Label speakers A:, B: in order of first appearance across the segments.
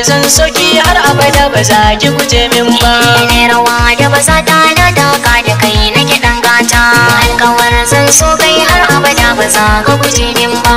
A: zan soki har abada ba za ki guje min ba
B: ne rawa da baza ta na daka da kai na kiɗan gata alkawar zan so kai har abada ba za ka guje min ba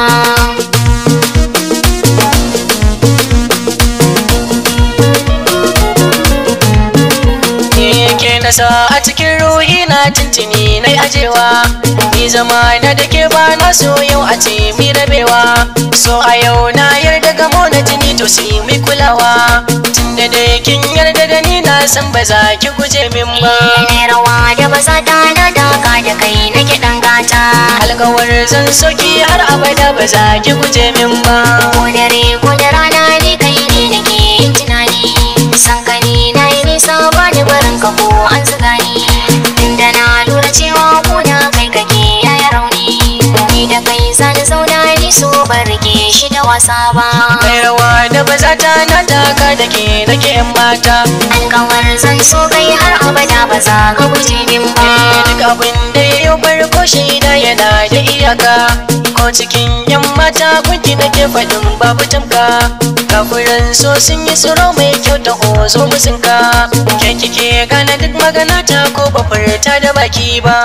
A: Ni ke nasa a cikin ruhi na tuntuni na ajewa Ni zama na da ke ba na so yau a ce mi rabewa So a yau na yarda gamo na jini to sai mi kulawa Tunda da kin yarda da ni na san ba za ki guje min ba
B: ne rawa da baza ta na daka da kai na kiɗan gata
A: Alkawar zan soki har abada ba za ki guje min ba
B: ko dare ko da rana ni kai ne nake yin tunani san ka ni na yi nisa ba ni barin ka ko an zuga ni inda na lura cewa ko da kai kake yaya rauni ni da kai zan zauna ni so ban rike shi da wasa ba
A: Mai rawa da ba za ta na taka da ke nake yan mata
B: alkawar zan so kai har abada ba za ka guje min ba
A: Duk abin da ya yi farko shaida yana da iyaka Ko cikin yan mata kunki nake faɗin babu tamka Kafuran so sun yi tsoro mai kyau da hozo musinka Ke kike gane duk magana ta ko ba furta da baki ba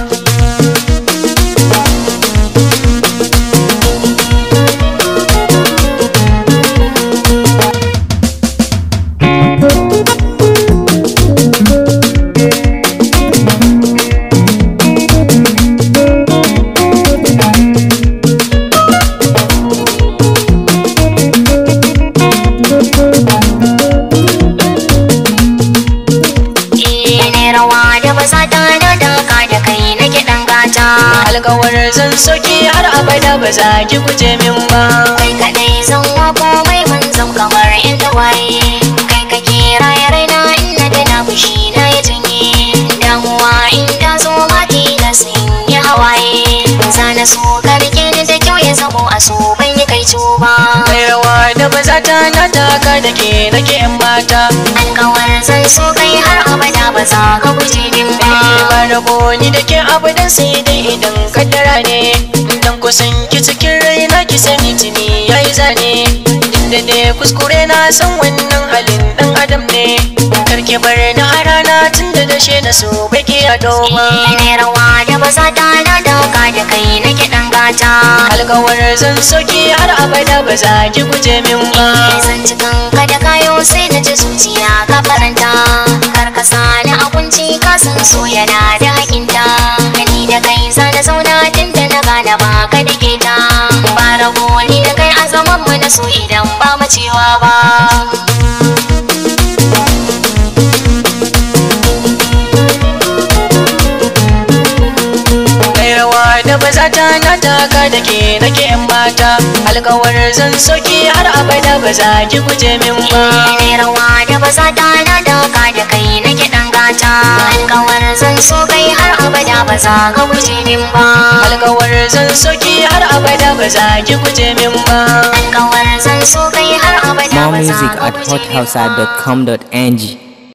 B: eh ne rawa da baza ta na daka da kai na kiɗan gata
A: Alkawar zan soki har abada ba za ki guje min ba
B: kai kadai zan wa komai mun zam kamar in waye kai kake raye raina in na da na fushi na ya janye damuwa in ta zo ma na sun yi hawaye zana so ka rike ni da kyau ya zamo a so ban yi kai ba
A: Mai rawa da ba za ta na taka da ke nake yan mata
B: alkawar zan so kai har abada ba za ka guje min ba
A: ba rabo ni da ke abu dan sai dai idan kaddara ne dan kusan ki cikin raina ki sani tuni yayi zane inda ne kuskure na san wannan halin dan adam ne karke bar na a rana tun da dashe na so bai ki ado ba
B: ne rawa da baza ta na daka da kai na kiɗan gata
A: alkawar zan soki har abada ba za ki guje min ba
B: zan cikin ka da kayo sai na ji zuciya ka faranta kar ka sani a kunci ka san so yana da hakinta ni da kai za na zauna tun da na gane ba ka da ta ba rago ni da kai a zaman mu na so idan ba mu cewa ba
A: mai rawa da ba za ta na taka da ke nake yan mata alkawar zan soki har abada ba za ki guje min ba
B: ne rawa da baza ta na daka da kai na kiɗan gata alkawar zan so kai har abada ba za ka guje min ba
A: alkawar zan soki har abada ba za ki guje min ba
B: alkawar zan so kai har abada
C: More
B: ba za
C: music
B: ka
C: at
B: guje min ba
C: hothausa.com.ng